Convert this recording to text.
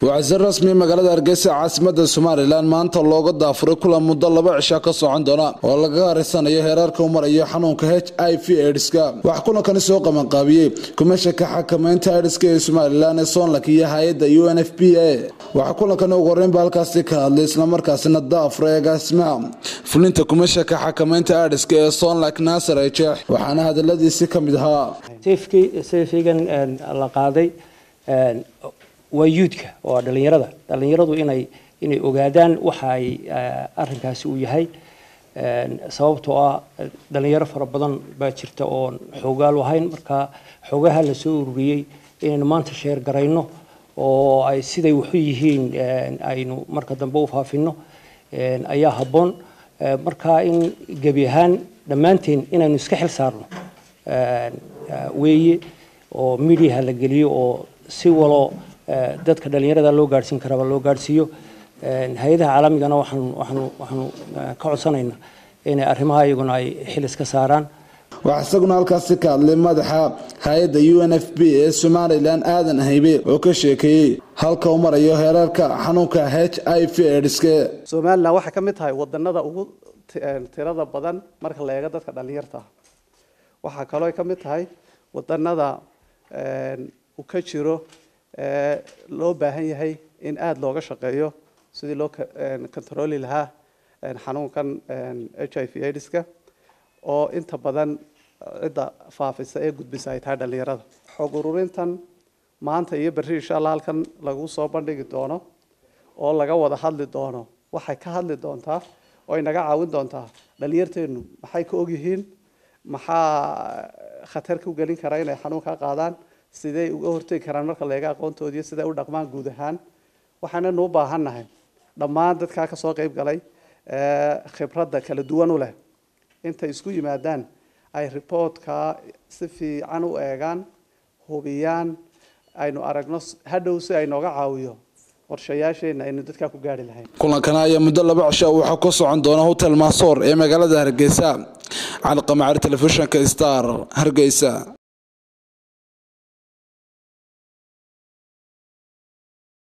waxaa si rasmi magaalada hargeysa caasimada somalilan maanta looga daafuray kulan muddo laba cisha ka socon doona oo laga harisanayo heerarka u marayo xanuunka h i v edska waxaa kulankani soo qabanqaabiyey kumeeshanka xakamaynta edska ee somalilan ee soonlak iyo hay-adda u n f p a waxaa kulankani ugu horeynba halkaasi ka hadlay islamarkaasina daafuray agaasimaha fulinta kumeeshanka xakamaynta edska ee soonlak naasar ejeex waxaana hadaladiisi ka mid ahaa sayfigan la qaaday waa yuudka waa dhalinyarada dhalinyaradu inay inay ogaadaan waxa ay arinkaasi uu yahay sababtoo ah dhalinyaro fara badan baa jirta oon xoogaal ahayn marka xoogaha la soo ururiyey inaynu maanta sheer garayno oo ay siday waxu yihiin aynu marka dambe u faafino ayaa habboon marka in gebi ahaan dhammaanteen inaynu iska xil saarno weeye oo mediaha la geliyo oo si walo dadka dhalinyarada loo gaadhsiin karaba loo gaadhsiiyo hay-adaha caalamigana waxaanu waxaanu waxaanu ka codsanaynaa inay arrimaha iyaguna ay xil iska saaraan waxaa isaguna halkaasi ka hadlay madaxa hay-adda u n f b ee somalilan aadan haybe oo ka sheekeeyey halka u marayo heerarka xanuunka h i v edske somalilan waxay ka mid tahay wadanada ugu tirada badan marka la eego dadka dhalinyarta waxaa kaloo ka mid tahay wadanada uu ka jiro loo baahan yahay in aada looga shaqeeyo sidii loo controli lahaa xanuunkan h i v edska oo inta badan cidda faafisa ee gudbisa ay tahay dhalinyarada xog ururintan maanta iyo berri insha allah halkan lagu soo bandhigi doono oo laga wada hadli doono waxay ka hadli doontaa oo ay naga caawin doontaa dhalinyarteenu maxay ka ogyihiin maxaa khatar ku gelin kara inay xanuunka qaadaan sidey uga hortegi karaan marka leega aqoontoodiiyo siday u dhaqmaan guud ahaan waxaananu u baahannahay dhammaan dadkaa kasoo qeyb galay khibradda kala duwan u leh intay isku yimaadaan ay reportka si fiican u eegaan hubiyaan aynu aragno hadhow si ay nooga caawiyo qorshayaasheena aynu dadkaa ku gaari lahayn kulankana ayaa muddo laba cisho waxaa ku socon doona hotel maasoor ee magaalada hargeysa cali qamacari telefishinka star hargeysa